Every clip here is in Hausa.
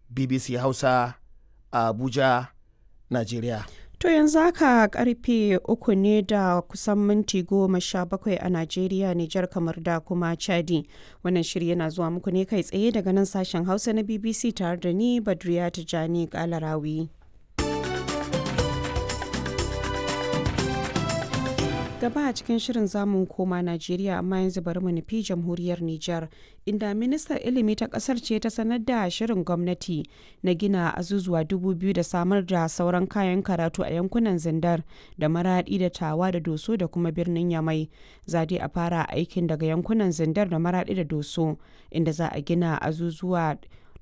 bbc hausa a abuja najeriya To yanzu haka karfe uku ne da kusan minti goma sha bakwai a Najeriya, Nijar kamar da kuma Chadi. Wannan shiri yana zuwa muku ne kai tsaye daga nan sashen Hausa na BBC tare da ni Badriya Tijani Kalarawi. gaba a cikin shirin zamu koma Najeriya amma yanzu bari mu nufi jamhuriyar Nijar inda ministar ilimi ta kasar ce ta sanar da shirin gwamnati na gina azuzuwa dubu biyu da samar da sauran kayan karatu a yankunan zindar da maradi da tawa da doso da kuma birnin yamai zade a fara aikin daga yankunan zindar da maradi da doso inda za a gina azuzuwa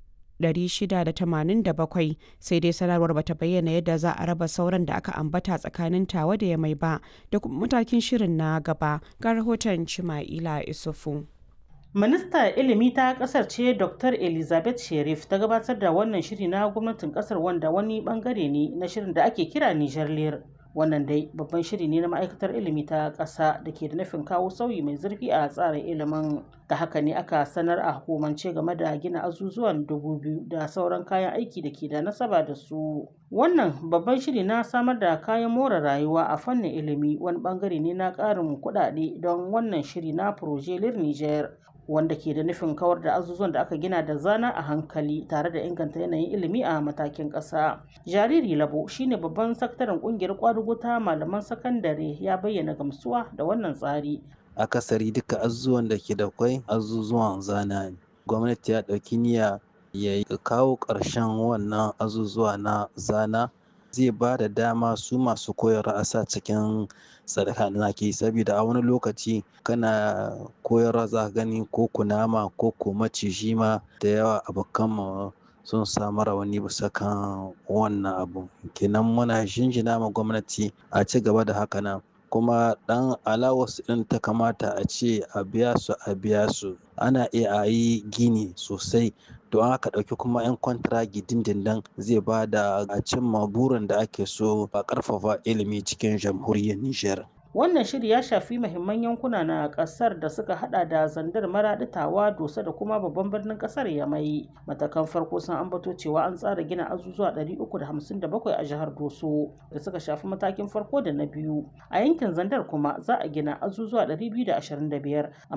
687 sai dai sanarwar bata bayyana yadda za a raba sauran da aka ambata tsakanin tawa da ya mai ba da kuma matakin shirin na gaba ga rahoton cima'ila isufu Minista ilimi ta kasar ce Dr. Elizabeth Sherif ta gabatar da wannan shiri na gwamnatin kasar wanda wani bangare ne na shirin da ake kira Niger Lear. Wannan dai babban shiri ne na ma'aikatar ilimi ta ƙasa da ke da nufin kawo sauyi mai zurfi a tsarin ilimin. Da haka ne aka sanar a hukumance game da gina azuzuwan dubu biyu da sauran kayan aiki da ke da nasaba da su. Wannan babban shiri na samar da kayan more rayuwa a fannin ilimi wani bangare ne na ƙarin kuɗaɗe don wannan shiri na Proje Lir Niger. wanda ke da nufin kawar da azuzuwan da aka gina da zana a hankali tare da inganta yanayin ilimi a matakin ƙasa. Jariri Labo shine babban sakataren kungiyar kwadugo ta malaman sakandare ya bayyana gamsuwa da wannan tsari. Akasari duka azuzuwan da ke da kwai azuzuwan zana ne. Gwamnati ya ɗauki niyya ya kawo ƙarshen wannan azuzuwa na zana zai ba da dama su masu koyarwa a sa cikin sadaka da ke saboda a wani lokaci kana koyarwa za gani ko kunama ko ko maciji ma da yawa abokan mu sun samu rawani bisa kan wannan abu kenan muna jinjina ma gwamnati a ci gaba da haka nan kuma dan alawas din ta kamata a ce a biya su a biya su ana iya a yi gini sosai don haka ɗauki kuma 'yan kwantiragi dindindin zai ba da a cimma burin da ake so a ƙarfafa ilimi cikin jamhuriyar Nijar. Wannan shiri ya shafi mahimman yankuna na ƙasar da suka hada da zandar maraɗitawa dosa da kuma babban birnin ƙasar Yamai. Matakan farko sun ambato cewa an tsara gina azuzuwa 357 a jihar Doso da suka shafi matakin farko da na biyu. A yankin zandar kuma za a gina azuzuwa 225